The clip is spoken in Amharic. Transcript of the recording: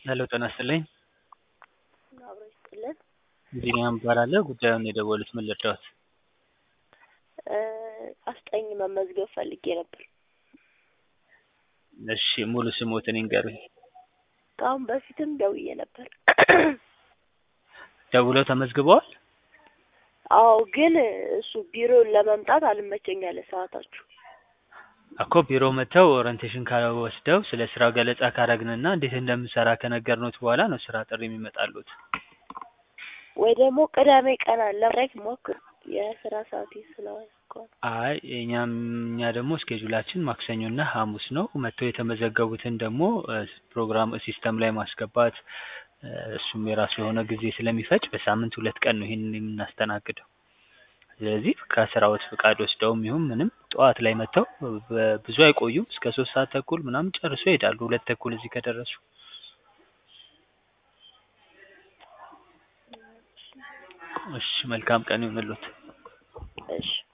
ሄሎ ጤና ይስጥልኝ። አብሮ ይስጥልን። ቢኒያም እባላለሁ። ጉዳዩን የደወሉት ምን ልርዳዎት? አስጠኝ መመዝገብ ፈልጌ ነበር። እሺ ሙሉ ስሞትን ይንገሩኝ። ከአሁን በፊትም ደውዬ ነበር። ደውለው ተመዝግበዋል? አዎ፣ ግን እሱ ቢሮ ለመምጣት አልመቸኝ አለ ሰዓታችሁ። እኮ ቢሮ መጥተው ኦሪንቴሽን ወስደው ስለ ስራው ገለጻ ካረግንና እንዴት እንደምንሰራ ከነገርኖት በኋላ ነው ስራ ጥሪ የሚመጣሉት። ወይ ደግሞ ቅዳሜ ቀን ለማድረግ ሞክር። የስራ ሰዓቴ ስለሆነ እኮ ነው። አይ እኛም እኛ ደግሞ ስኬጁላችን ማክሰኞና ሐሙስ ነው። መጥተው የተመዘገቡትን ደግሞ ፕሮግራም ሲስተም ላይ ማስገባት እሱም የራሱ የሆነ ጊዜ ስለሚፈጅ በሳምንት ሁለት ቀን ነው ይሄንን የምናስተናግደው። ስለዚህ ከስራዎት ፍቃድ ወስደውም ይሁን ምንም ጠዋት ላይ መጥተው ብዙ አይቆዩም። እስከ ሶስት ሰዓት ተኩል ምናምን ጨርሶ ይሄዳሉ። ሁለት ተኩል እዚህ ከደረሱ። እሺ መልካም ቀን ይሁንልዎት። እሺ